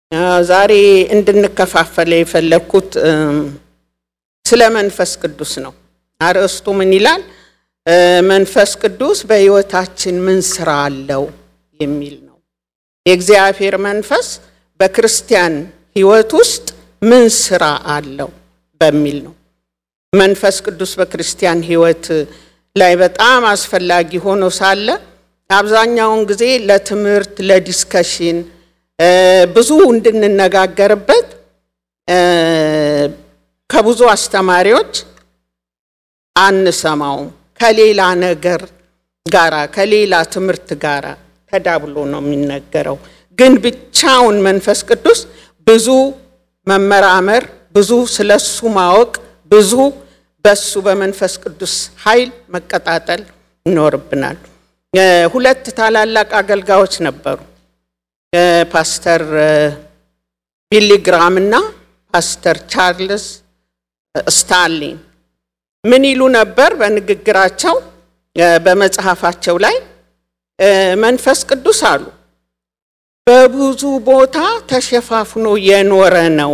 ዛሬ እንድንከፋፈል የፈለግኩት ስለ መንፈስ ቅዱስ ነው። አርዕስቱ ምን ይላል? መንፈስ ቅዱስ በሕይወታችን ምን ስራ አለው የሚል ነው። የእግዚአብሔር መንፈስ በክርስቲያን ሕይወት ውስጥ ምን ስራ አለው በሚል ነው። መንፈስ ቅዱስ በክርስቲያን ሕይወት ላይ በጣም አስፈላጊ ሆኖ ሳለ አብዛኛውን ጊዜ ለትምህርት ለዲስከሽን ብዙ እንድንነጋገርበት ከብዙ አስተማሪዎች አንሰማውም። ከሌላ ነገር ጋራ ከሌላ ትምህርት ጋራ ተዳብሎ ነው የሚነገረው። ግን ብቻውን መንፈስ ቅዱስ ብዙ መመራመር፣ ብዙ ስለሱ ማወቅ፣ ብዙ በሱ በመንፈስ ቅዱስ ኃይል መቀጣጠል ይኖርብናል። ሁለት ታላላቅ አገልጋዮች ነበሩ። ፓስተር ቢሊ ግራም እና ፓስተር ቻርልስ ስታንሊ ምን ይሉ ነበር? በንግግራቸው በመጽሐፋቸው ላይ መንፈስ ቅዱስ አሉ በብዙ ቦታ ተሸፋፍኖ የኖረ ነው።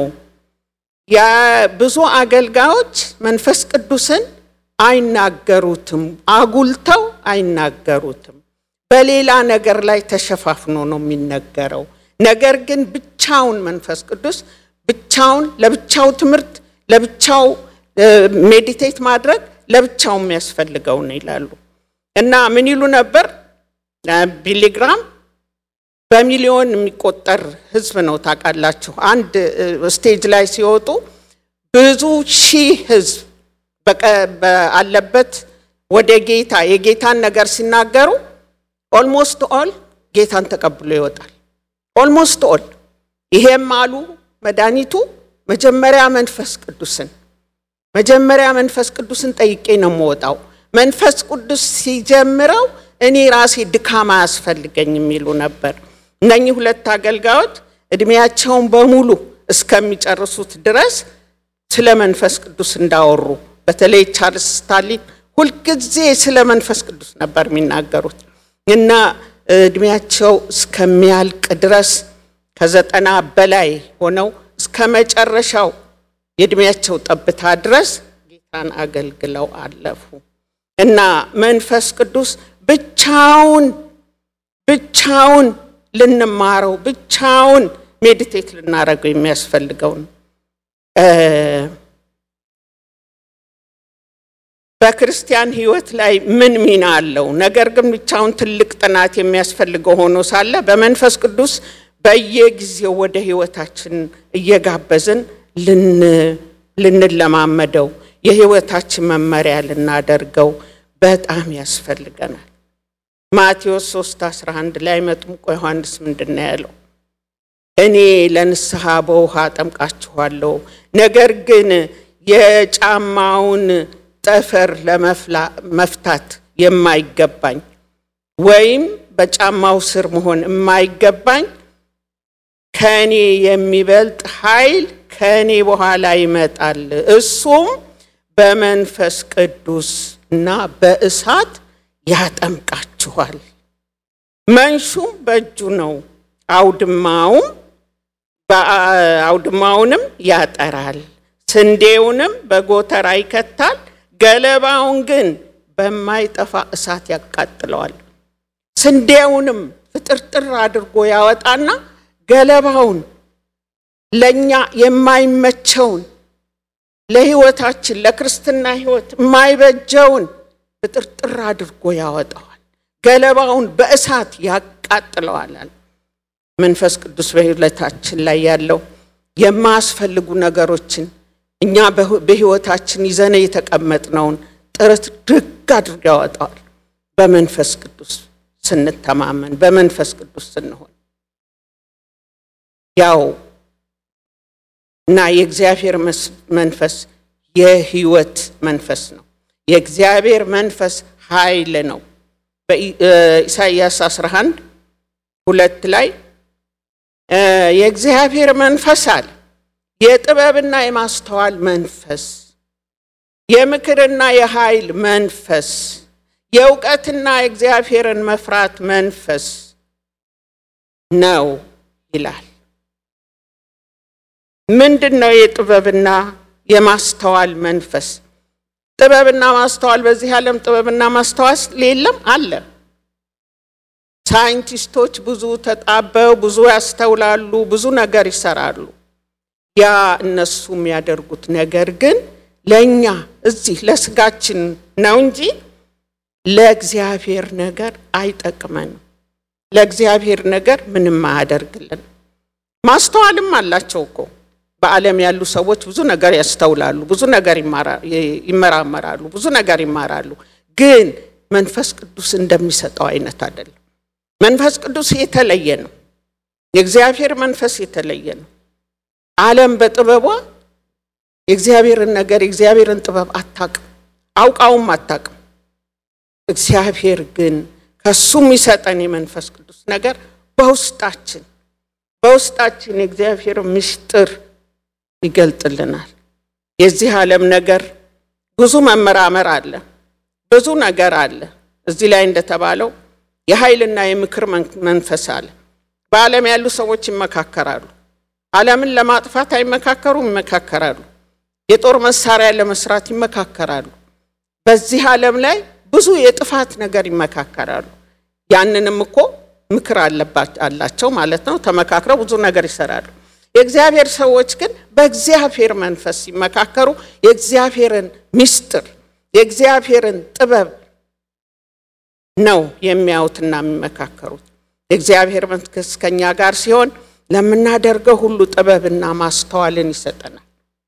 ብዙ አገልጋዮች መንፈስ ቅዱስን አይናገሩትም፣ አጉልተው አይናገሩትም። በሌላ ነገር ላይ ተሸፋፍኖ ነው የሚነገረው። ነገር ግን ብቻውን መንፈስ ቅዱስ ብቻውን ለብቻው ትምህርት ለብቻው ሜዲቴት ማድረግ ለብቻው የሚያስፈልገው ነው ይላሉ። እና ምን ይሉ ነበር? ቢሊግራም በሚሊዮን የሚቆጠር ሕዝብ ነው ታውቃላችሁ። አንድ ስቴጅ ላይ ሲወጡ ብዙ ሺህ ሕዝብ አለበት ወደ ጌታ የጌታን ነገር ሲናገሩ ኦልሞስት ኦል ጌታን ተቀብሎ ይወጣል። ኦልሞስት ኦል ይሄም አሉ መድኃኒቱ መጀመሪያ መንፈስ ቅዱስን መጀመሪያ መንፈስ ቅዱስን ጠይቄ ነው የምወጣው። መንፈስ ቅዱስ ሲጀምረው እኔ ራሴ ድካም አያስፈልገኝ የሚሉ ነበር። እነኚህ ሁለት አገልጋዮች እድሜያቸውን በሙሉ እስከሚጨርሱት ድረስ ስለ መንፈስ ቅዱስ እንዳወሩ በተለይ ቻርልስ ስታንሊ ሁልጊዜ ስለ መንፈስ ቅዱስ ነበር የሚናገሩት እና እድሜያቸው እስከሚያልቅ ድረስ ከዘጠና በላይ ሆነው እስከ መጨረሻው የእድሜያቸው ጠብታ ድረስ ጌታን አገልግለው አለፉ እና መንፈስ ቅዱስ ብቻውን ብቻውን ልንማረው ብቻውን ሜዲቴት ልናደርገው የሚያስፈልገው ነው። በክርስቲያን ሕይወት ላይ ምን ሚና አለው? ነገር ግን ብቻውን ትልቅ ጥናት የሚያስፈልገው ሆኖ ሳለ በመንፈስ ቅዱስ በየጊዜው ወደ ሕይወታችን እየጋበዝን ልንለማመደው የሕይወታችን መመሪያ ልናደርገው በጣም ያስፈልገናል። ማቴዎስ 3 11 ላይ መጥምቆ ዮሐንስ ምንድን ነው ያለው? እኔ ለንስሐ በውሃ አጠምቃችኋለሁ፣ ነገር ግን የጫማውን ጠፈር ለመፍታት የማይገባኝ ወይም በጫማው ስር መሆን የማይገባኝ ከእኔ የሚበልጥ ኃይል ከእኔ በኋላ ይመጣል። እሱም በመንፈስ ቅዱስ እና በእሳት ያጠምቃችኋል። መንሹም በእጁ ነው፣ አውድማውም አውድማውንም ያጠራል፣ ስንዴውንም በጎተራ ይከታል፣ ገለባውን ግን በማይጠፋ እሳት ያቃጥለዋል። ስንዴውንም ፍጥርጥር አድርጎ ያወጣና ገለባውን ለእኛ የማይመቸውን ለሕይወታችን ለክርስትና ሕይወት የማይበጀውን ፍጥርጥር አድርጎ ያወጣዋል። ገለባውን በእሳት ያቃጥለዋል። መንፈስ ቅዱስ በሕይወታችን ላይ ያለው የማያስፈልጉ ነገሮችን እኛ በሕይወታችን ይዘነ የተቀመጥነውን ጥረት ድግ አድርጎ ያወጣዋል። በመንፈስ ቅዱስ ስንተማመን፣ በመንፈስ ቅዱስ ስንሆን ያው እና የእግዚአብሔር መንፈስ የህይወት መንፈስ ነው። የእግዚአብሔር መንፈስ ኃይል ነው። በኢሳይያስ 11 ሁለት ላይ የእግዚአብሔር መንፈስ አለ የጥበብና የማስተዋል መንፈስ፣ የምክርና የኃይል መንፈስ፣ የእውቀትና የእግዚአብሔርን መፍራት መንፈስ ነው ይላል። ምንድን ነው የጥበብና የማስተዋል መንፈስ? ጥበብና ማስተዋል በዚህ ዓለም ጥበብና ማስተዋል የለም አለ። ሳይንቲስቶች ብዙ ተጣበው ብዙ ያስተውላሉ፣ ብዙ ነገር ይሰራሉ። ያ እነሱ የሚያደርጉት ነገር ግን ለእኛ እዚህ ለስጋችን ነው እንጂ ለእግዚአብሔር ነገር አይጠቅመንም። ለእግዚአብሔር ነገር ምንም አያደርግልን። ማስተዋልም አላቸው እኮ በዓለም ያሉ ሰዎች ብዙ ነገር ያስተውላሉ፣ ብዙ ነገር ይመራመራሉ፣ ብዙ ነገር ይማራሉ። ግን መንፈስ ቅዱስ እንደሚሰጠው አይነት አይደለም። መንፈስ ቅዱስ የተለየ ነው። የእግዚአብሔር መንፈስ የተለየ ነው። ዓለም በጥበቧ የእግዚአብሔርን ነገር የእግዚአብሔርን ጥበብ አታቅም፣ አውቃውም አታቅም። እግዚአብሔር ግን ከሱ የሚሰጠን የመንፈስ ቅዱስ ነገር በውስጣችን በውስጣችን የእግዚአብሔር ምስጢር ይገልጥልናል። የዚህ ዓለም ነገር ብዙ መመራመር አለ፣ ብዙ ነገር አለ። እዚህ ላይ እንደተባለው የኃይልና የምክር መንፈስ አለ። በዓለም ያሉ ሰዎች ይመካከራሉ። ዓለምን ለማጥፋት አይመካከሩም፣ ይመካከራሉ። የጦር መሳሪያ ለመስራት ይመካከራሉ። በዚህ ዓለም ላይ ብዙ የጥፋት ነገር ይመካከራሉ። ያንንም እኮ ምክር አላቸው ማለት ነው። ተመካክረው ብዙ ነገር ይሰራሉ። የእግዚአብሔር ሰዎች ግን በእግዚአብሔር መንፈስ ሲመካከሩ የእግዚአብሔርን ምስጢር የእግዚአብሔርን ጥበብ ነው የሚያዩትና የሚመካከሩት። የእግዚአብሔር መንፈስ ከኛ ጋር ሲሆን ለምናደርገው ሁሉ ጥበብና ማስተዋልን ይሰጠናል።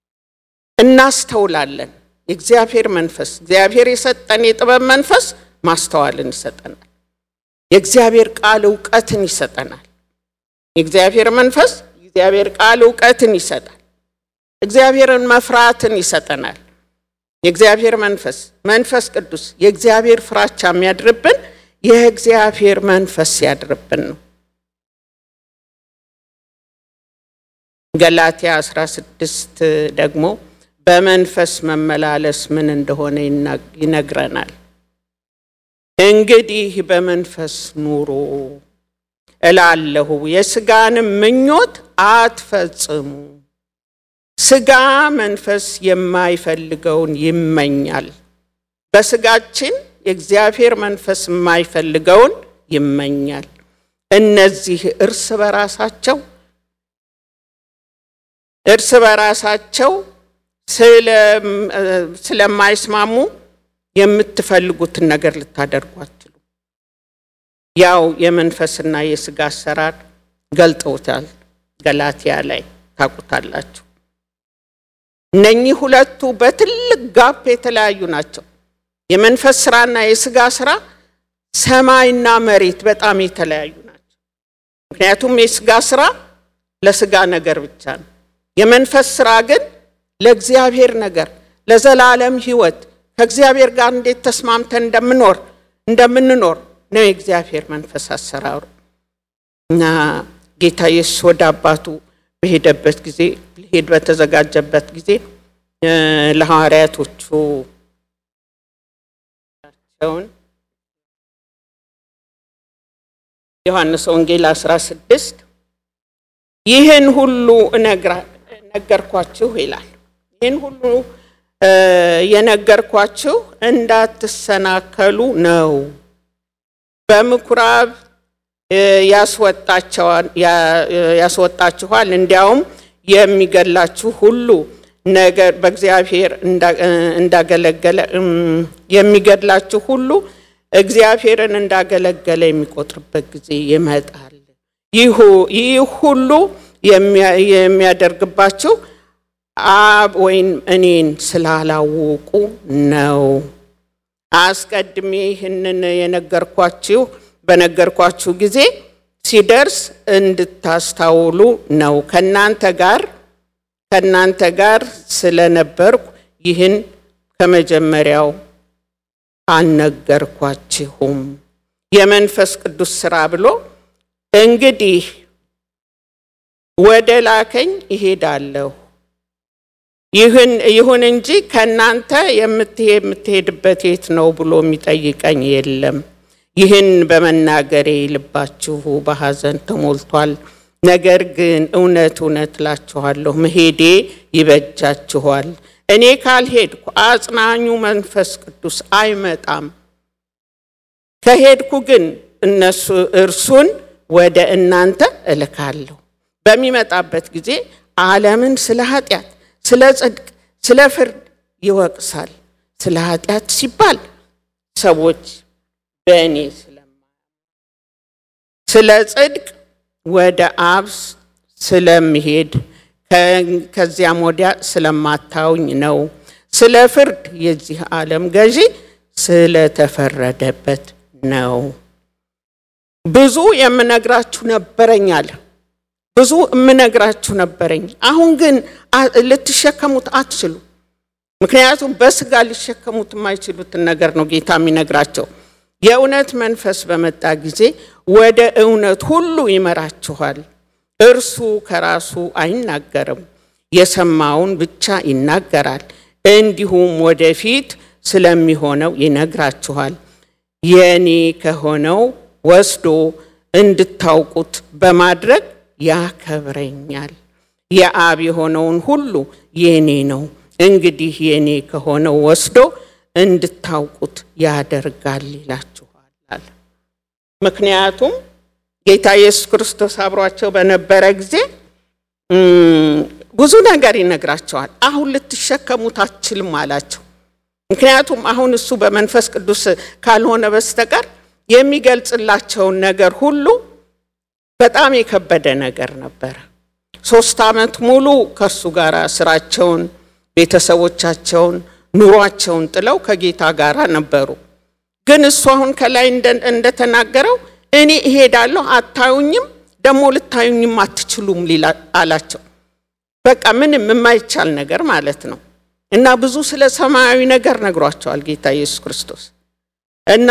እናስተውላለን። የእግዚአብሔር መንፈስ እግዚአብሔር የሰጠን የጥበብ መንፈስ ማስተዋልን ይሰጠናል። የእግዚአብሔር ቃል እውቀትን ይሰጠናል። የእግዚአብሔር መንፈስ የእግዚአብሔር ቃል እውቀትን ይሰጣል። እግዚአብሔርን መፍራትን ይሰጠናል። የእግዚአብሔር መንፈስ መንፈስ ቅዱስ የእግዚአብሔር ፍራቻ የሚያድርብን የእግዚአብሔር መንፈስ ሲያድርብን ነው። ገላትያ 16 ደግሞ በመንፈስ መመላለስ ምን እንደሆነ ይነግረናል። እንግዲህ በመንፈስ ኑሮ እላለሁ፣ የሥጋንም ምኞት አትፈጽሙ። ሥጋ መንፈስ የማይፈልገውን ይመኛል። በሥጋችን የእግዚአብሔር መንፈስ የማይፈልገውን ይመኛል። እነዚህ እርስ በራሳቸው እርስ በራሳቸው ስለማይስማሙ የምትፈልጉትን ነገር ልታደርጉ አትችሉ። ያው የመንፈስና የሥጋ አሰራር ገልጠውታል። ገላትያ ላይ ታውቁታላችሁ። እነኚህ ሁለቱ በትልቅ ጋፕ የተለያዩ ናቸው። የመንፈስ ስራና የሥጋ ስራ ሰማይና መሬት በጣም የተለያዩ ናቸው። ምክንያቱም የሥጋ ስራ ለሥጋ ነገር ብቻ ነው። የመንፈስ ስራ ግን ለእግዚአብሔር ነገር ለዘላለም ሕይወት ከእግዚአብሔር ጋር እንዴት ተስማምተን እንደምኖር እንደምንኖር ነው የእግዚአብሔር መንፈስ አሰራሩ እና ጌታ ኢየሱስ ወደ አባቱ በሄደበት ጊዜ ሊሄድ በተዘጋጀበት ጊዜ ለሐዋርያቶቹ ቸውን ዮሐንስ ወንጌል 16 ይህን ሁሉ ነገርኳችሁ ይላል። ይህን ሁሉ የነገርኳችሁ እንዳትሰናከሉ ነው። በምኩራብ ያስወጣችኋል፣ እንዲያውም የሚገላችሁ ሁሉ ነገር በእግዚአብሔር እንዳገለገለ የሚገድላችሁ ሁሉ እግዚአብሔርን እንዳገለገለ የሚቆጥርበት ጊዜ ይመጣል። ይህ ሁሉ የሚያደርግባችሁ አብ ወይም እኔን ስላላወቁ ነው። አስቀድሜ ይህንን የነገርኳችሁ በነገርኳችሁ ጊዜ ሲደርስ እንድታስታውሉ ነው። ከናንተ ጋር ከናንተ ጋር ስለነበርኩ ይህን ከመጀመሪያው አልነገርኳችሁም። የመንፈስ ቅዱስ ሥራ ብሎ እንግዲህ ወደ ላከኝ እሄዳለሁ ይህን ይሁን እንጂ ከእናንተ የምትሄድበት የት ነው ብሎ የሚጠይቀኝ የለም። ይህን በመናገሬ ልባችሁ በሐዘን ተሞልቷል። ነገር ግን እውነት እውነት እላችኋለሁ መሄዴ ይበጃችኋል። እኔ ካልሄድኩ አጽናኙ መንፈስ ቅዱስ አይመጣም። ከሄድኩ ግን እነሱ እርሱን ወደ እናንተ እልካለሁ። በሚመጣበት ጊዜ ዓለምን ስለ ኃጢአት፣ ስለ ጽድቅ፣ ስለ ፍርድ ይወቅሳል። ስለ ኃጢአት ሲባል ሰዎች በእኔ ስለማ ስለ ጽድቅ ወደ አብ ስለምሄድ ከዚያም ወዲያ ስለማታውኝ ነው። ስለ ፍርድ የዚህ ዓለም ገዢ ስለተፈረደበት ነው። ብዙ የምነግራችሁ ነበረኝ አለ። ብዙ የምነግራችሁ ነበረኝ፣ አሁን ግን ልትሸከሙት አትችሉ። ምክንያቱም በስጋ ሊሸከሙት የማይችሉትን ነገር ነው ጌታ የሚነግራቸው። የእውነት መንፈስ በመጣ ጊዜ ወደ እውነት ሁሉ ይመራችኋል። እርሱ ከራሱ አይናገርም፣ የሰማውን ብቻ ይናገራል። እንዲሁም ወደፊት ስለሚሆነው ይነግራችኋል። የኔ ከሆነው ወስዶ እንድታውቁት በማድረግ ያከብረኛል። የአብ የሆነውን ሁሉ የኔ ነው። እንግዲህ የኔ ከሆነው ወስዶ እንድታውቁት ያደርጋል ይላችኋል አለ። ምክንያቱም ጌታ ኢየሱስ ክርስቶስ አብሯቸው በነበረ ጊዜ ብዙ ነገር ይነግራቸዋል። አሁን ልትሸከሙት አትችልም አላቸው። ምክንያቱም አሁን እሱ በመንፈስ ቅዱስ ካልሆነ በስተቀር የሚገልጽላቸውን ነገር ሁሉ በጣም የከበደ ነገር ነበረ። ሶስት ዓመት ሙሉ ከእሱ ጋር ስራቸውን፣ ቤተሰቦቻቸውን፣ ኑሯቸውን ጥለው ከጌታ ጋር ነበሩ። ግን እሱ አሁን ከላይ እንደተናገረው እኔ እሄዳለሁ፣ አታዩኝም፣ ደግሞ ልታዩኝም አትችሉም አላቸው። በቃ ምንም የማይቻል ነገር ማለት ነው። እና ብዙ ስለ ሰማያዊ ነገር ነግሯቸዋል ጌታ ኢየሱስ ክርስቶስ እና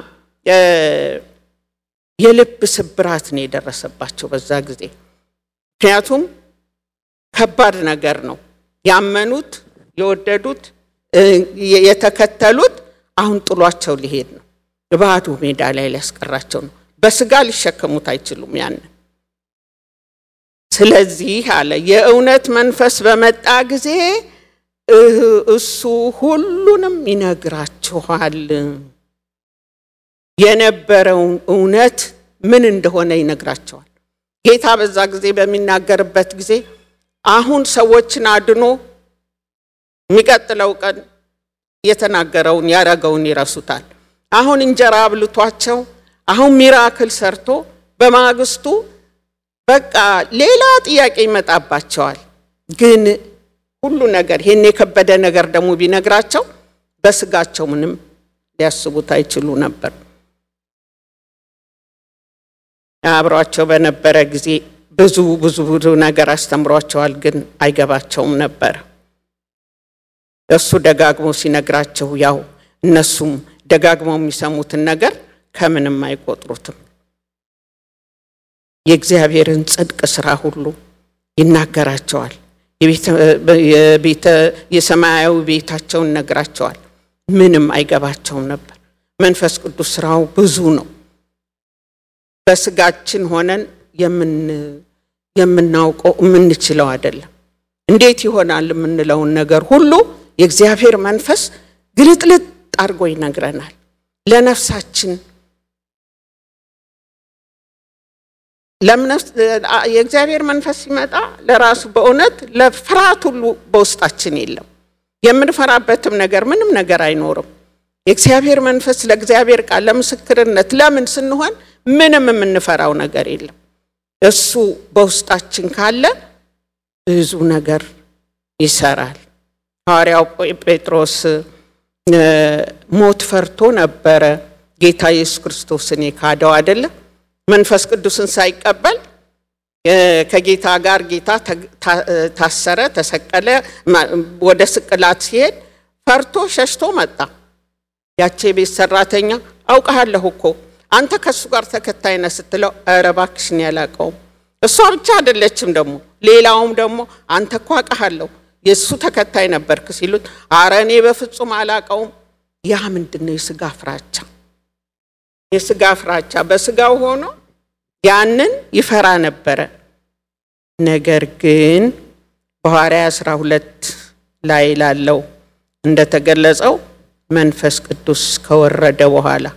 የልብ ስብራት ነው የደረሰባቸው በዛ ጊዜ። ምክንያቱም ከባድ ነገር ነው። ያመኑት፣ የወደዱት፣ የተከተሉት አሁን ጥሏቸው ሊሄድ ነው። ባዶ ሜዳ ላይ ሊያስቀራቸው ነው። በስጋ ሊሸከሙት አይችሉም ያንን። ስለዚህ አለ የእውነት መንፈስ በመጣ ጊዜ እሱ ሁሉንም ይነግራችኋል የነበረውን እውነት ምን እንደሆነ ይነግራቸዋል። ጌታ በዛ ጊዜ በሚናገርበት ጊዜ አሁን ሰዎችን አድኖ የሚቀጥለው ቀን የተናገረውን ያረገውን ይረሱታል። አሁን እንጀራ አብልቷቸው፣ አሁን ሚራክል ሰርቶ በማግስቱ በቃ ሌላ ጥያቄ ይመጣባቸዋል። ግን ሁሉ ነገር ይህን የከበደ ነገር ደግሞ ቢነግራቸው በስጋቸው ምንም ሊያስቡት አይችሉ ነበር። አብሯቸው በነበረ ጊዜ ብዙ ብዙ ብዙ ነገር አስተምሯቸዋል፣ ግን አይገባቸውም ነበር። እሱ ደጋግሞ ሲነግራቸው ያው እነሱም ደጋግመው የሚሰሙትን ነገር ከምንም አይቆጥሩትም። የእግዚአብሔርን ጽድቅ ስራ ሁሉ ይናገራቸዋል። የሰማያዊ ቤታቸውን ነግራቸዋል። ምንም አይገባቸውም ነበር። መንፈስ ቅዱስ ስራው ብዙ ነው። በስጋችን ሆነን የምናውቀው የምንችለው አይደለም። እንዴት ይሆናል የምንለውን ነገር ሁሉ የእግዚአብሔር መንፈስ ግልጥልጥ አድርጎ ይነግረናል። ለነፍሳችን የእግዚአብሔር መንፈስ ሲመጣ ለራሱ በእውነት ለፍርሃት ሁሉ በውስጣችን የለም። የምንፈራበትም ነገር ምንም ነገር አይኖርም። የእግዚአብሔር መንፈስ ለእግዚአብሔር ቃል ለምስክርነት ለምን ስንሆን ምንም የምንፈራው ነገር የለም። እሱ በውስጣችን ካለ ብዙ ነገር ይሰራል። ሐዋርያው ጴጥሮስ ሞት ፈርቶ ነበረ ጌታ ኢየሱስ ክርስቶስን የካደው አይደለም። መንፈስ ቅዱስን ሳይቀበል ከጌታ ጋር ጌታ ታሰረ፣ ተሰቀለ። ወደ ስቅላት ሲሄድ ፈርቶ ሸሽቶ መጣ። ያቼ ቤት ሰራተኛ አውቀሃለሁ እኮ አንተ ከእሱ ጋር ተከታይ ነህ ስትለው፣ ኧረ እባክሽን ያላቀውም እሷ ብቻ አይደለችም ደግሞ ሌላውም ደግሞ አንተ እኮ አውቀሃለሁ የእሱ ተከታይ ነበርክ ሲሉት፣ አረ እኔ በፍጹም አላቀውም። ያ ምንድን ነው? የስጋ ፍራቻ የስጋ ፍራቻ በስጋው ሆኖ ያንን ይፈራ ነበረ። ነገር ግን በሐዋርያ አስራ ሁለት ላይ ላለው እንደተገለጸው መንፈስ ቅዱስ ከወረደ በኋላ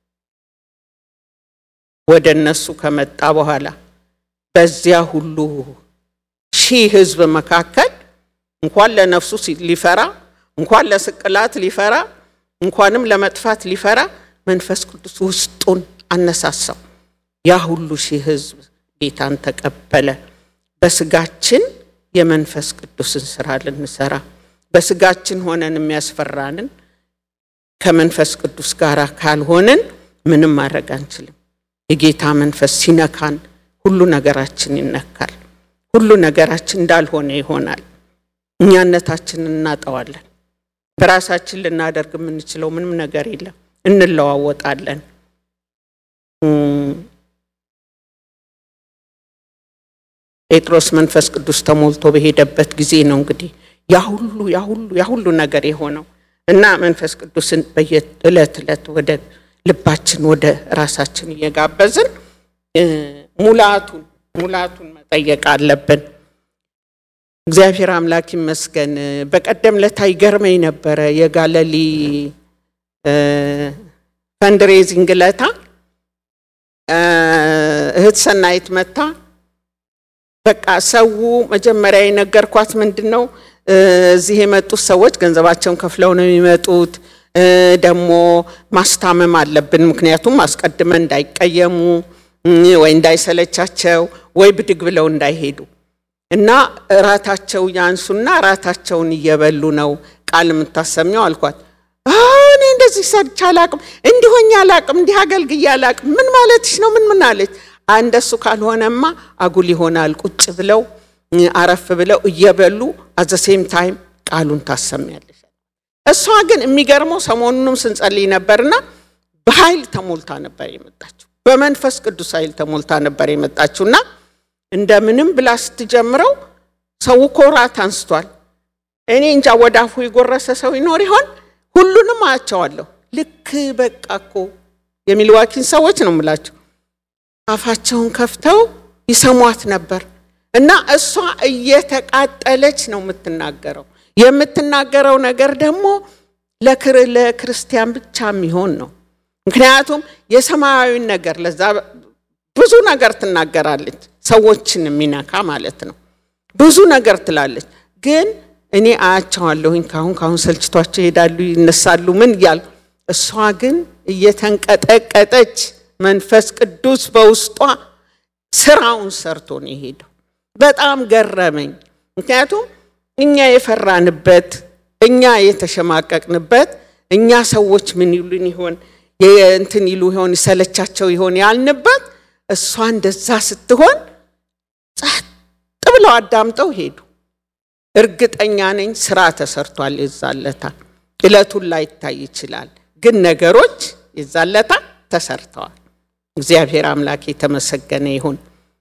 ወደ እነሱ ከመጣ በኋላ በዚያ ሁሉ ሺህ ሕዝብ መካከል እንኳን ለነፍሱ ሊፈራ እንኳን ለስቅላት ሊፈራ እንኳንም ለመጥፋት ሊፈራ መንፈስ ቅዱስ ውስጡን አነሳሳው። ያ ሁሉ ሺህ ሕዝብ ጌታን ተቀበለ። በስጋችን የመንፈስ ቅዱስን ስራ ልንሰራ በስጋችን ሆነን የሚያስፈራንን ከመንፈስ ቅዱስ ጋር ካልሆንን ምንም ማድረግ አንችልም። የጌታ መንፈስ ሲነካን ሁሉ ነገራችን ይነካል። ሁሉ ነገራችን እንዳልሆነ ይሆናል። እኛነታችንን እናጠዋለን። በራሳችን ልናደርግ የምንችለው ምንም ነገር የለም። እንለዋወጣለን። ጴጥሮስ መንፈስ ቅዱስ ተሞልቶ በሄደበት ጊዜ ነው እንግዲህ ያ ሁሉ ያ ሁሉ ያ ሁሉ ነገር የሆነው እና መንፈስ ቅዱስን በየዕለት ዕለት ወደ ልባችን ወደ ራሳችን እየጋበዝን ሙላቱን ሙላቱን መጠየቅ አለብን። እግዚአብሔር አምላክ ይመስገን። በቀደም ለታ ይገርመኝ ነበረ የጋለሊ ፈንድሬዚንግ ለታ እህት ሰናይት መታ በቃ ሰው መጀመሪያ የነገርኳት ምንድን ነው እዚህ የመጡት ሰዎች ገንዘባቸውን ከፍለው ነው የሚመጡት። ደግሞ ማስታመም አለብን፣ ምክንያቱም አስቀድመን እንዳይቀየሙ ወይ እንዳይሰለቻቸው ወይ ብድግ ብለው እንዳይሄዱ እና እራታቸው ያንሱና እራታቸውን እየበሉ ነው ቃል የምታሰሚው አልኳት። እኔ እንደዚህ ሰርቼ አላቅም፣ እንዲሆኝ አላቅም፣ እንዲህ አገልግዬ አላቅም። ምን ማለትሽ ነው? ምን ምን አለች። እንደሱ ካልሆነማ አጉል ይሆናል። ቁጭ ብለው አረፍ ብለው እየበሉ አዘ ሴም ታይም ቃሉን ታሰሚያለሽ። እሷ ግን የሚገርመው ሰሞኑንም ስንጸልይ ነበርና በኃይል ተሞልታ ነበር የመጣችው። በመንፈስ ቅዱስ ኃይል ተሞልታ ነበር የመጣችውና እንደምንም ብላ ስትጀምረው ሰው እኮ ራት አንስቷል። እኔ እንጃ ወደ አፉ የጎረሰ ሰው ይኖር ይሆን? ሁሉንም አያቸዋለሁ። ልክ በቃ እኮ የሚልዋኪን ሰዎች ነው የምላቸው አፋቸውን ከፍተው ይሰሟት ነበር እና እሷ እየተቃጠለች ነው የምትናገረው። የምትናገረው ነገር ደግሞ ለክርስቲያን ብቻ የሚሆን ነው። ምክንያቱም የሰማያዊን ነገር ለዛ ብዙ ነገር ትናገራለች፣ ሰዎችን የሚነካ ማለት ነው። ብዙ ነገር ትላለች። ግን እኔ አያቸዋለሁኝ ካሁን ካሁን ሰልችቷቸው ይሄዳሉ፣ ይነሳሉ፣ ምን እያሉ እሷ ግን እየተንቀጠቀጠች መንፈስ ቅዱስ በውስጧ ስራውን ሰርቶ ነው የሄደው። በጣም ገረመኝ። ምክንያቱም እኛ የፈራንበት እኛ የተሸማቀቅንበት እኛ ሰዎች ምን ይሉን ይሆን እንትን ይሉ ይሆን ይሰለቻቸው ይሆን ያልንበት እሷ እንደዛ ስትሆን ጸጥ ብለው አዳምጠው ሄዱ። እርግጠኛ ነኝ ስራ ተሰርቷል። የዛለታ እለቱን ላይ ይታይ ይችላል፣ ግን ነገሮች የዛለታ ተሰርተዋል። እግዚአብሔር አምላክ የተመሰገነ ይሁን።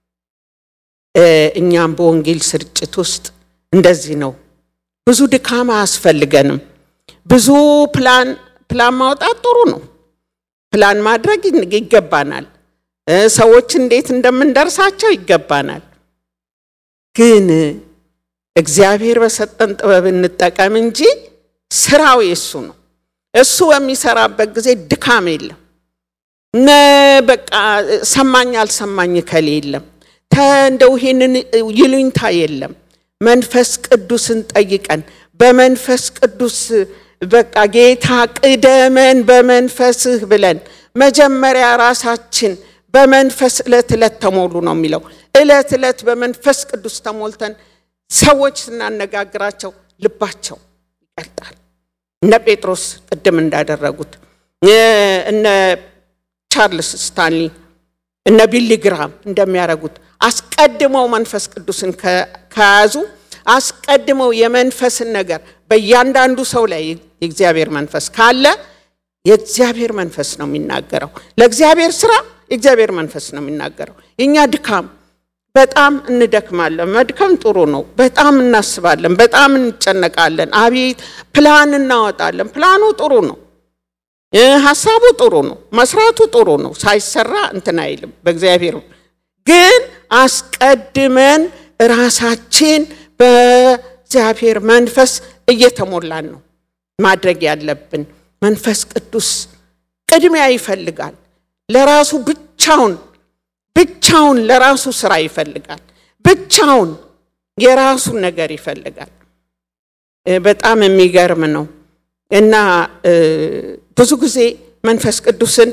እኛም በወንጌል ስርጭት ውስጥ እንደዚህ ነው። ብዙ ድካም አያስፈልገንም። ብዙ ፕላን ፕላን ማውጣት ጥሩ ነው። ፕላን ማድረግ ይገባናል። ሰዎች እንዴት እንደምንደርሳቸው ይገባናል። ግን እግዚአብሔር በሰጠን ጥበብ እንጠቀም እንጂ ስራው የሱ ነው። እሱ በሚሰራበት ጊዜ ድካም የለም። በቃ ሰማኝ አልሰማኝ ከሌ የለም። እንደው ይሄንን ይሉኝታ የለም። መንፈስ ቅዱስን ጠይቀን በመንፈስ ቅዱስ በቃ ጌታ ቅደመን በመንፈስህ ብለን መጀመሪያ ራሳችን በመንፈስ ዕለት ዕለት ተሞሉ ነው የሚለው። ዕለት ዕለት በመንፈስ ቅዱስ ተሞልተን ሰዎች ስናነጋግራቸው ልባቸው ይቀልጣል። እነ ጴጥሮስ ቅድም እንዳደረጉት እነ ቻርልስ ስታንሊ እነ ቢሊ ግራም እንደሚያደርጉት አስቀድመው መንፈስ ቅዱስን ከያዙ አስቀድመው የመንፈስን ነገር በእያንዳንዱ ሰው ላይ የእግዚአብሔር መንፈስ ካለ የእግዚአብሔር መንፈስ ነው የሚናገረው። ለእግዚአብሔር ስራ የእግዚአብሔር መንፈስ ነው የሚናገረው። የእኛ ድካም በጣም እንደክማለን። መድከም ጥሩ ነው። በጣም እናስባለን፣ በጣም እንጨነቃለን። አቤት ፕላን እናወጣለን። ፕላኑ ጥሩ ነው። ሀሳቡ ጥሩ ነው። መስራቱ ጥሩ ነው። ሳይሰራ እንትን አይልም። በእግዚአብሔር ግን አስቀድመን ራሳችን በእግዚአብሔር መንፈስ እየተሞላን ነው ማድረግ ያለብን። መንፈስ ቅዱስ ቅድሚያ ይፈልጋል። ለራሱ ብቻውን ብቻውን ለራሱ ስራ ይፈልጋል። ብቻውን የራሱን ነገር ይፈልጋል። በጣም የሚገርም ነው እና ብዙ ጊዜ መንፈስ ቅዱስን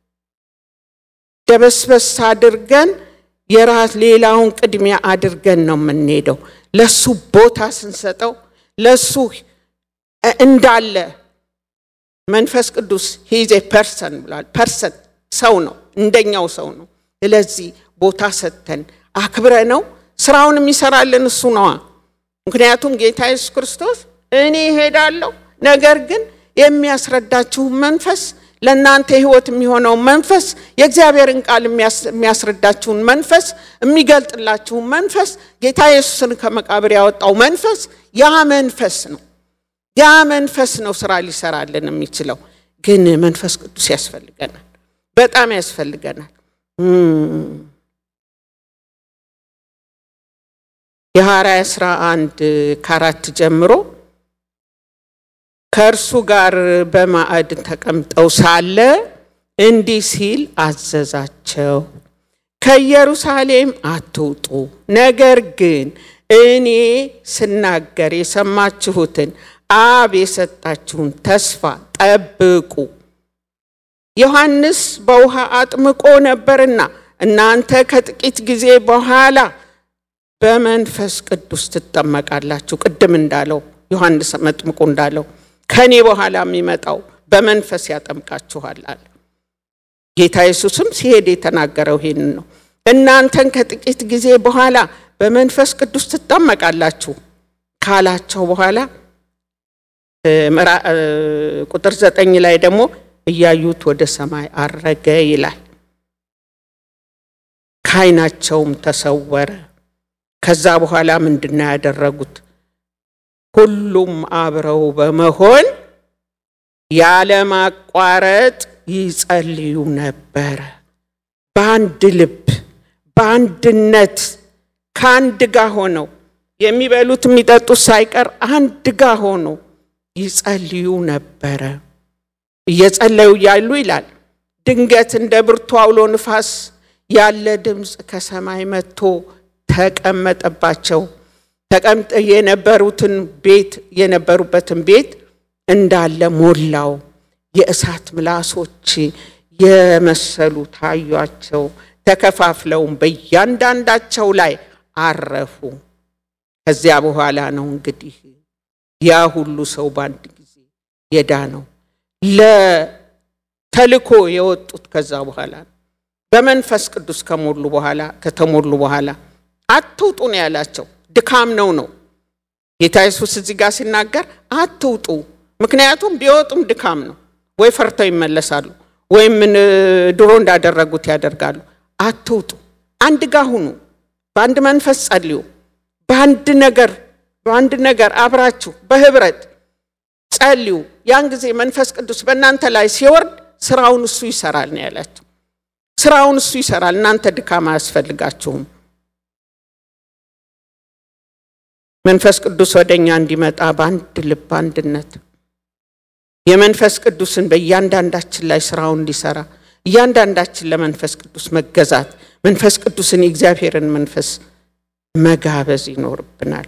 ደበስበስ አድርገን የራስ ሌላውን ቅድሚያ አድርገን ነው የምንሄደው። ለሱ ቦታ ስንሰጠው ለሱ እንዳለ መንፈስ ቅዱስ ሂዜ ፐርሰን ብሏል። ፐርሰን ሰው ነው፣ እንደኛው ሰው ነው። ስለዚህ ቦታ ሰጥተን አክብረ ነው ስራውን የሚሰራልን እሱ ነዋ። ምክንያቱም ጌታ ኢየሱስ ክርስቶስ እኔ እሄዳለሁ፣ ነገር ግን የሚያስረዳችሁን መንፈስ ለእናንተ ሕይወት የሚሆነው መንፈስ የእግዚአብሔርን ቃል የሚያስረዳችሁን መንፈስ የሚገልጥላችሁን መንፈስ ጌታ ኢየሱስን ከመቃብር ያወጣው መንፈስ ያ መንፈስ ነው። ያ መንፈስ ነው ስራ ሊሰራልን የሚችለው። ግን መንፈስ ቅዱስ ያስፈልገናል፣ በጣም ያስፈልገናል። የሐዋርያት ሥራ አንድ ከአራት ጀምሮ ከእርሱ ጋር በማዕድ ተቀምጠው ሳለ እንዲህ ሲል አዘዛቸው፣ ከኢየሩሳሌም አትውጡ፣ ነገር ግን እኔ ስናገር የሰማችሁትን አብ የሰጣችሁን ተስፋ ጠብቁ። ዮሐንስ በውሃ አጥምቆ ነበርና እናንተ ከጥቂት ጊዜ በኋላ በመንፈስ ቅዱስ ትጠመቃላችሁ። ቅድም እንዳለው ዮሐንስ መጥምቁ እንዳለው ከኔ በኋላ የሚመጣው በመንፈስ ያጠምቃችኋል አለ። ጌታ ኢየሱስም ሲሄድ የተናገረው ይሄንን ነው። እናንተን ከጥቂት ጊዜ በኋላ በመንፈስ ቅዱስ ትጠመቃላችሁ ካላቸው በኋላ ቁጥር ዘጠኝ ላይ ደግሞ እያዩት ወደ ሰማይ አረገ ይላል። ከዓይናቸውም ተሰወረ። ከዛ በኋላ ምንድን ነው ያደረጉት? ሁሉም አብረው በመሆን ያለማቋረጥ ይጸልዩ ነበረ። በአንድ ልብ በአንድነት ከአንድ ጋር ሆነው የሚበሉት የሚጠጡት ሳይቀር አንድ ጋር ሆነው ይጸልዩ ነበረ። እየጸለዩ እያሉ ይላል ድንገት እንደ ብርቱ አውሎ ንፋስ ያለ ድምፅ ከሰማይ መጥቶ ተቀመጠባቸው። ተቀምጠ የነበሩትን ቤት የነበሩበትን ቤት እንዳለ ሞላው። የእሳት ምላሶች የመሰሉ ታዩአቸው። ተከፋፍለውም በእያንዳንዳቸው ላይ አረፉ። ከዚያ በኋላ ነው እንግዲህ ያ ሁሉ ሰው በአንድ ጊዜ የዳነው። ለተልኮ የወጡት ከዛ በኋላ ነው። በመንፈስ ቅዱስ ከሞሉ በኋላ ከተሞሉ በኋላ አትውጡ ነው ያላቸው። ድካም ነው ነው ጌታ ኢየሱስ እዚህ ጋር ሲናገር አትውጡ። ምክንያቱም ቢወጡም ድካም ነው። ወይ ፈርተው ይመለሳሉ፣ ወይም ድሮ እንዳደረጉት ያደርጋሉ። አትውጡ፣ አንድ ጋር ሁኑ፣ በአንድ መንፈስ ጸልዩ፣ በአንድ ነገር በአንድ ነገር አብራችሁ በህብረት ጸልዩ። ያን ጊዜ መንፈስ ቅዱስ በእናንተ ላይ ሲወርድ ስራውን እሱ ይሰራል ነው ያላቸው። ስራውን እሱ ይሰራል። እናንተ ድካም አያስፈልጋችሁም። መንፈስ ቅዱስ ወደ እኛ እንዲመጣ በአንድ ልብ አንድነት የመንፈስ ቅዱስን በእያንዳንዳችን ላይ ስራውን እንዲሰራ እያንዳንዳችን ለመንፈስ ቅዱስ መገዛት መንፈስ ቅዱስን የእግዚአብሔርን መንፈስ መጋበዝ ይኖርብናል።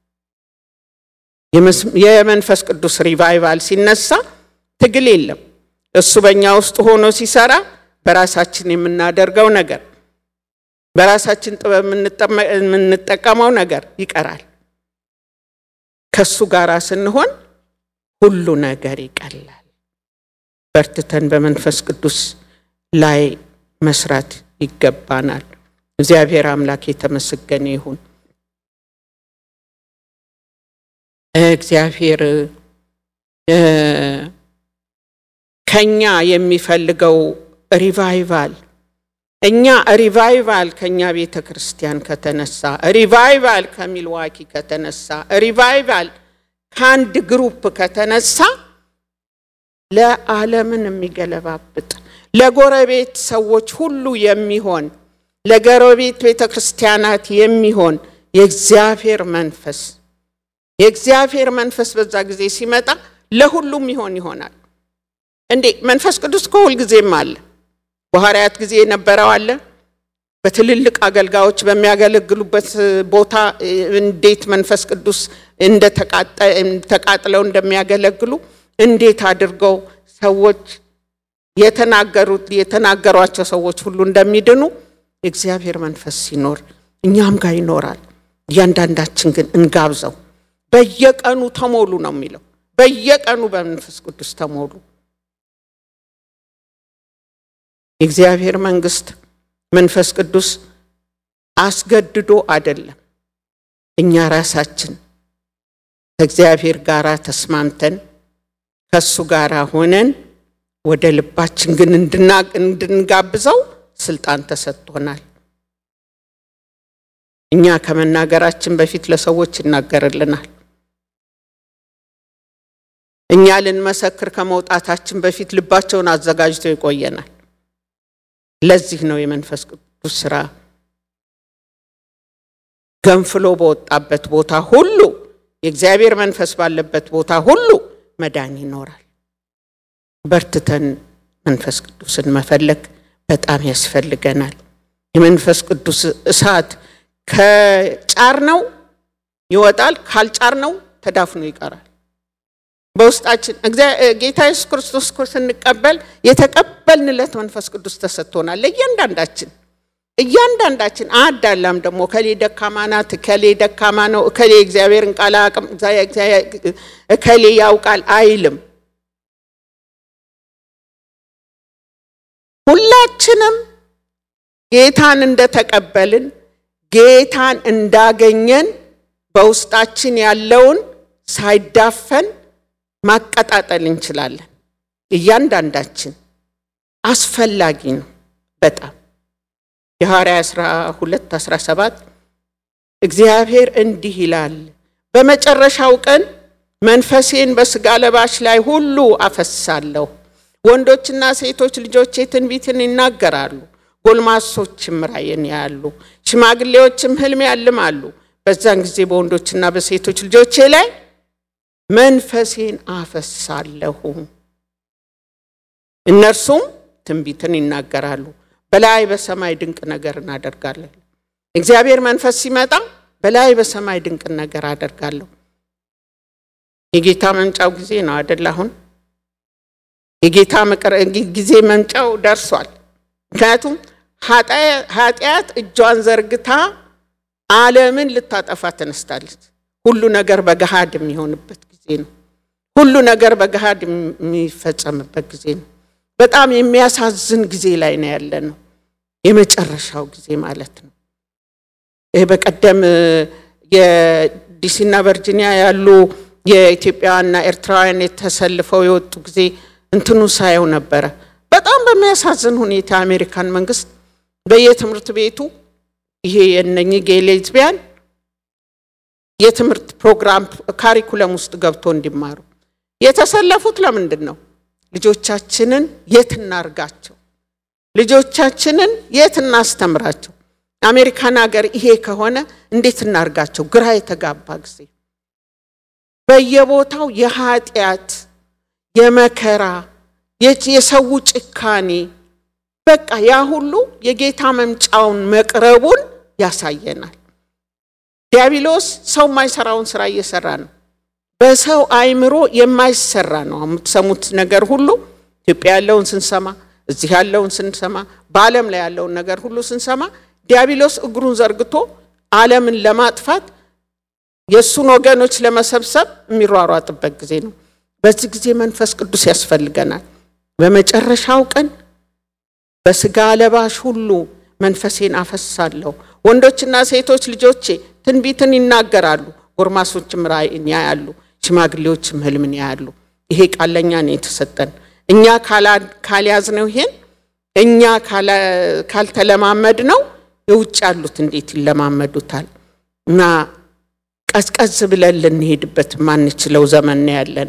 የመንፈስ ቅዱስ ሪቫይቫል ሲነሳ ትግል የለም። እሱ በእኛ ውስጥ ሆኖ ሲሰራ በራሳችን የምናደርገው ነገር በራሳችን ጥበብ የምንጠቀመው ነገር ይቀራል። ከሱ ጋር ስንሆን ሁሉ ነገር ይቀላል። በርትተን በመንፈስ ቅዱስ ላይ መስራት ይገባናል። እግዚአብሔር አምላክ የተመሰገነ ይሁን። እግዚአብሔር ከኛ የሚፈልገው ሪቫይቫል እኛ ሪቫይቫል ከኛ ቤተ ክርስቲያን ከተነሳ ሪቫይቫል ከሚልዋኪ ከተነሳ ሪቫይቫል ከአንድ ግሩፕ ከተነሳ ለዓለምን የሚገለባብጥ ለጎረቤት ሰዎች ሁሉ የሚሆን ለጎረቤት ቤተ ክርስቲያናት የሚሆን የእግዚአብሔር መንፈስ የእግዚአብሔር መንፈስ በዛ ጊዜ ሲመጣ ለሁሉም ይሆን ይሆናል እንዴ? መንፈስ ቅዱስ እኮ ሁልጊዜም አለ። በሐዋርያት ጊዜ የነበረው አለ። በትልልቅ አገልጋዮች በሚያገለግሉበት ቦታ እንዴት መንፈስ ቅዱስ ተቃጥለው እንደሚያገለግሉ እንዴት አድርገው ሰዎች የተናገሩት የተናገሯቸው ሰዎች ሁሉ እንደሚድኑ የእግዚአብሔር መንፈስ ሲኖር እኛም ጋር ይኖራል። እያንዳንዳችን ግን እንጋብዘው። በየቀኑ ተሞሉ ነው የሚለው። በየቀኑ በመንፈስ ቅዱስ ተሞሉ። የእግዚአብሔር መንግስት መንፈስ ቅዱስ አስገድዶ አይደለም። እኛ ራሳችን ከእግዚአብሔር ጋር ተስማምተን ከእሱ ጋር ሆነን ወደ ልባችን ግን እንድንጋብዘው ስልጣን ተሰጥቶናል። እኛ ከመናገራችን በፊት ለሰዎች ይናገርልናል። እኛ ልንመሰክር ከመውጣታችን በፊት ልባቸውን አዘጋጅቶ ይቆየናል። ለዚህ ነው የመንፈስ ቅዱስ ስራ ገንፍሎ በወጣበት ቦታ ሁሉ የእግዚአብሔር መንፈስ ባለበት ቦታ ሁሉ መዳን ይኖራል። በርትተን መንፈስ ቅዱስን መፈለግ በጣም ያስፈልገናል። የመንፈስ ቅዱስ እሳት ከጫር ነው ይወጣል፣ ካልጫር ነው ተዳፍኖ ይቀራል። በውስጣችን ጌታ ኢየሱስ ክርስቶስ እኮ ስንቀበል የተቀበልንለት መንፈስ ቅዱስ ተሰጥቶናል። ለእያንዳንዳችን እያንዳንዳችን አዳላም ደግሞ እከሌ ደካማ ናት፣ እከሌ ደካማ ነው፣ እከሌ እግዚአብሔርን ቃል አቅም እከሌ ያውቃል አይልም። ሁላችንም ጌታን እንደተቀበልን ጌታን እንዳገኘን በውስጣችን ያለውን ሳይዳፈን ማቀጣጠል እንችላለን። እያንዳንዳችን አስፈላጊ ነው በጣም የሐዋርያ 12 17 እግዚአብሔር እንዲህ ይላል፣ በመጨረሻው ቀን መንፈሴን በሥጋ ለባሽ ላይ ሁሉ አፈሳለሁ። ወንዶችና ሴቶች ልጆቼ ትንቢትን ይናገራሉ፣ ጎልማሶችም ራእይን ያያሉ፣ ሽማግሌዎችም ሕልም ያልማሉ። በዛን ጊዜ በወንዶችና በሴቶች ልጆቼ ላይ መንፈሴን አፈሳለሁ፣ እነርሱም ትንቢትን ይናገራሉ። በላይ በሰማይ ድንቅ ነገር እናደርጋለን። እግዚአብሔር መንፈስ ሲመጣ በላይ በሰማይ ድንቅ ነገር አደርጋለሁ። የጌታ መምጫው ጊዜ ነው አደል? አሁን የጌታ ጊዜ መምጫው ደርሷል። ምክንያቱም ኃጢአት እጇን ዘርግታ ዓለምን ልታጠፋ ተነስታለች። ሁሉ ነገር በገሃድ የሚሆንበት ጊዜ ነው። ሁሉ ነገር በገሃድ የሚፈጸምበት ጊዜ ነው። በጣም የሚያሳዝን ጊዜ ላይ ነው ያለ ነው። የመጨረሻው ጊዜ ማለት ነው። ይህ በቀደም የዲሲና ቨርጂኒያ ያሉ የኢትዮጵያውያንና ኤርትራውያን የተሰልፈው የወጡ ጊዜ እንትኑ ሳየው ነበረ። በጣም በሚያሳዝን ሁኔታ የአሜሪካን መንግስት በየትምህርት ቤቱ ይሄ የነኚህ ጌይ ሌዝቢያን የትምህርት ፕሮግራም ካሪኩለም ውስጥ ገብቶ እንዲማሩ የተሰለፉት ለምንድን ነው? ልጆቻችንን የት እናርጋቸው? ልጆቻችንን የት እናስተምራቸው? አሜሪካን ሀገር ይሄ ከሆነ እንዴት እናርጋቸው? ግራ የተጋባ ጊዜ በየቦታው የኃጢአት የመከራ የሰው ጭካኔ በቃ ያ ሁሉ የጌታ መምጫውን መቅረቡን ያሳየናል። ዲያብሎስ ሰው የማይሰራውን ስራ እየሰራ ነው። በሰው አይምሮ የማይሰራ ነው። የምትሰሙት ነገር ሁሉ ኢትዮጵያ ያለውን ስንሰማ፣ እዚህ ያለውን ስንሰማ፣ በዓለም ላይ ያለውን ነገር ሁሉ ስንሰማ ዲያብሎስ እግሩን ዘርግቶ ዓለምን ለማጥፋት የእሱን ወገኖች ለመሰብሰብ የሚሯሯጥበት ጊዜ ነው። በዚህ ጊዜ መንፈስ ቅዱስ ያስፈልገናል። በመጨረሻው ቀን በስጋ ለባሽ ሁሉ መንፈሴን አፈሳለሁ፣ ወንዶችና ሴቶች ልጆቼ ትንቢትን ይናገራሉ፣ ጎርማሶችም ራእይን ያያሉ፣ ሽማግሌዎችም ህልምን ያያሉ። ይሄ ቃል ለእኛ ነው የተሰጠን። እኛ ካልያዝነው ይሄን እኛ ካልተለማመድ ነው የውጭ ያሉት እንዴት ይለማመዱታል? እና ቀዝቀዝ ብለን ልንሄድበት ማንችለው ዘመን ነው ያለን።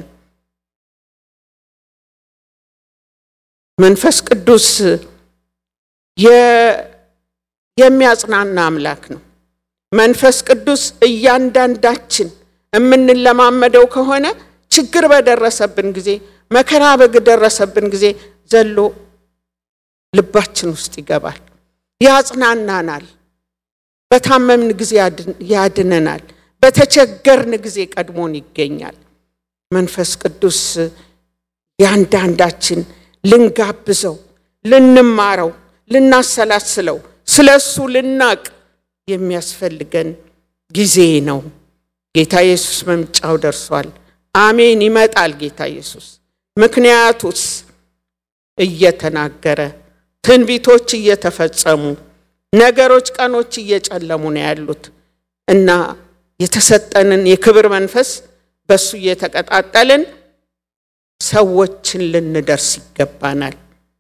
መንፈስ ቅዱስ የሚያጽናና አምላክ ነው። መንፈስ ቅዱስ እያንዳንዳችን የምንለማመደው ከሆነ ችግር በደረሰብን ጊዜ መከራ በደረሰብን ጊዜ ዘሎ ልባችን ውስጥ ይገባል፣ ያጽናናናል። በታመምን ጊዜ ያድነናል። በተቸገርን ጊዜ ቀድሞን ይገኛል። መንፈስ ቅዱስ ያንዳንዳችን ልንጋብዘው፣ ልንማረው፣ ልናሰላስለው፣ ስለ እሱ ልናቅ የሚያስፈልገን ጊዜ ነው። ጌታ ኢየሱስ መምጫው ደርሷል። አሜን። ይመጣል ጌታ ኢየሱስ። ምክንያቱስ እየተናገረ ትንቢቶች እየተፈጸሙ ነገሮች፣ ቀኖች እየጨለሙ ነው ያሉት እና የተሰጠንን የክብር መንፈስ በእሱ እየተቀጣጠልን ሰዎችን ልንደርስ ይገባናል።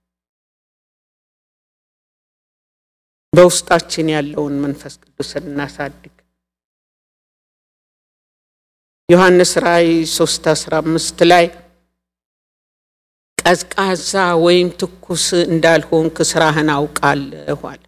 በውስጣችን ያለውን መንፈስ ቅዱስን እናሳድግ። ዮሐንስ ራእይ 3 15 ላይ ቀዝቃዛ ወይም ትኩስ እንዳልሆንክ ስራህን አውቃለሁ አለ።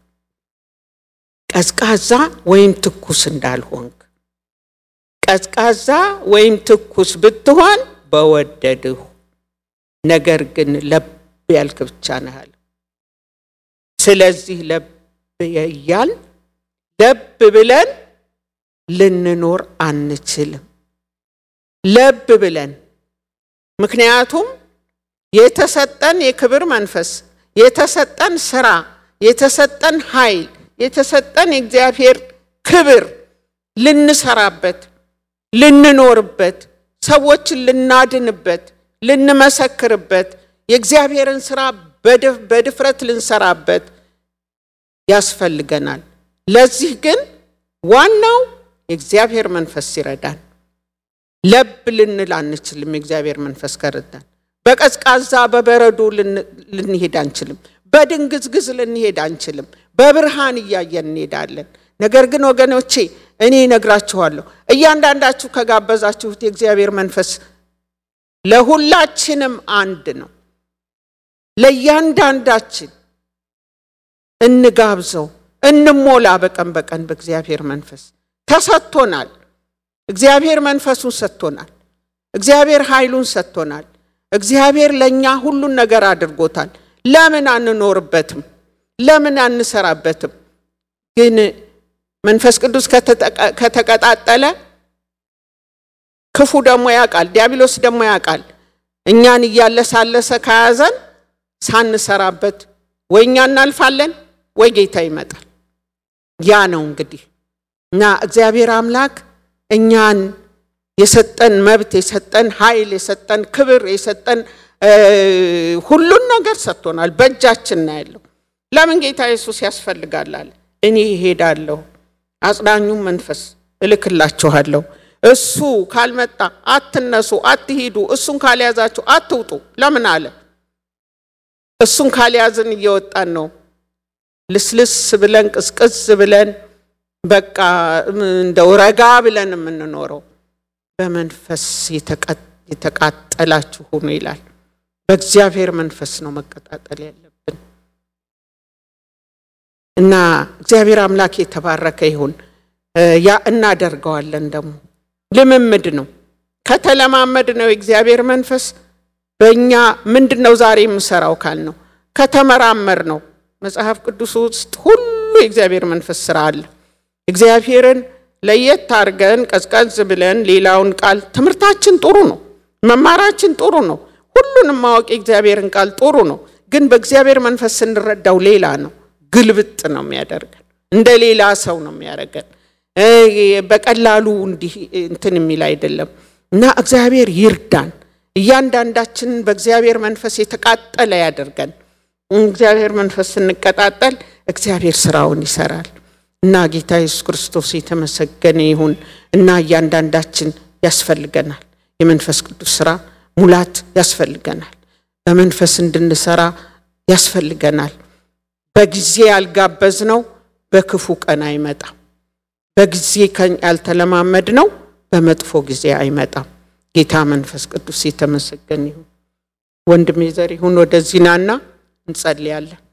ቀዝቃዛ ወይም ትኩስ እንዳልሆንክ ቀዝቃዛ ወይም ትኩስ ብትሆን በወደድሁ፣ ነገር ግን ለብ ያልክ ብቻ ነህ አለ። ስለዚህ ለብ እያል ለብ ብለን ልንኖር አንችልም። ለብ ብለን ምክንያቱም የተሰጠን የክብር መንፈስ የተሰጠን ስራ የተሰጠን ኃይል የተሰጠን የእግዚአብሔር ክብር ልንሰራበት ልንኖርበት ሰዎችን ልናድንበት ልንመሰክርበት የእግዚአብሔርን ስራ በድፍረት ልንሰራበት ያስፈልገናል። ለዚህ ግን ዋናው የእግዚአብሔር መንፈስ ይረዳን። ለብ ልንል አንችልም። የእግዚአብሔር መንፈስ ከረዳን በቀዝቃዛ በበረዶ ልንሄድ አንችልም። በድንግዝግዝ ልንሄድ አንችልም። በብርሃን እያየን እንሄዳለን። ነገር ግን ወገኖቼ እኔ እነግራችኋለሁ፣ እያንዳንዳችሁ ከጋበዛችሁት የእግዚአብሔር መንፈስ ለሁላችንም አንድ ነው። ለእያንዳንዳችን እንጋብዘው፣ እንሞላ። በቀን በቀን በእግዚአብሔር መንፈስ ተሰጥቶናል። እግዚአብሔር መንፈሱን ሰጥቶናል። እግዚአብሔር ኃይሉን ሰጥቶናል። እግዚአብሔር ለእኛ ሁሉን ነገር አድርጎታል። ለምን አንኖርበትም? ለምን አንሰራበትም? ግን መንፈስ ቅዱስ ከተቀጣጠለ ክፉ ደግሞ ያውቃል፣ ዲያብሎስ ደግሞ ያውቃል። እኛን እያለሳለሰ ከያዘን ሳንሰራበት ወይ እኛ እናልፋለን ወይ ጌታ ይመጣል። ያ ነው እንግዲህ እና እግዚአብሔር አምላክ እኛን የሰጠን መብት የሰጠን ኃይል የሰጠን ክብር የሰጠን ሁሉን ነገር ሰጥቶናል። በእጃችን ነው ያለው። ለምን ጌታ ኢየሱስ ያስፈልጋል አለ። እኔ እሄዳለሁ፣ አጽናኙም መንፈስ እልክላችኋለሁ። እሱ ካልመጣ አትነሱ፣ አትሂዱ። እሱን ካልያዛችሁ አትውጡ። ለምን አለ? እሱን ካልያዝን እየወጣን ነው። ልስልስ ብለን ቅዝቅዝ ብለን በቃ እንደው ረጋ ብለን የምንኖረው በመንፈስ የተቃጠላችሁ ሁኑ ይላል። በእግዚአብሔር መንፈስ ነው መቀጣጠል ያለብን እና እግዚአብሔር አምላክ የተባረከ ይሁን። ያ እናደርገዋለን። ደግሞ ልምምድ ነው። ከተለማመድ ነው የእግዚአብሔር መንፈስ በእኛ ምንድን ነው ዛሬ የምሰራው ካል ነው ከተመራመር ነው መጽሐፍ ቅዱስ ውስጥ ሁሉ የእግዚአብሔር መንፈስ ስራ አለ። እግዚአብሔርን ለየት አድርገን ቀዝቀዝ ብለን ሌላውን ቃል ትምህርታችን ጥሩ ነው፣ መማራችን ጥሩ ነው፣ ሁሉንም ማወቅ የእግዚአብሔርን ቃል ጥሩ ነው። ግን በእግዚአብሔር መንፈስ ስንረዳው ሌላ ነው። ግልብጥ ነው የሚያደርገን፣ እንደ ሌላ ሰው ነው የሚያደርገን። በቀላሉ እንዲህ እንትን የሚል አይደለም እና እግዚአብሔር ይርዳን። እያንዳንዳችንን በእግዚአብሔር መንፈስ የተቃጠለ ያደርገን። እግዚአብሔር መንፈስ ስንቀጣጠል እግዚአብሔር ስራውን ይሰራል እና ጌታ ኢየሱስ ክርስቶስ የተመሰገነ ይሁን እና እያንዳንዳችን ያስፈልገናል። የመንፈስ ቅዱስ ስራ ሙላት ያስፈልገናል። በመንፈስ እንድንሰራ ያስፈልገናል። በጊዜ ያልጋበዝነው በክፉ ቀን አይመጣም። በጊዜ ያልተለማመድ ነው በመጥፎ ጊዜ አይመጣም። ጌታ መንፈስ ቅዱስ የተመሰገነ ይሁን። ወንድሜ ዘሪሁን ወደዚህ ናና እንጸልያለን።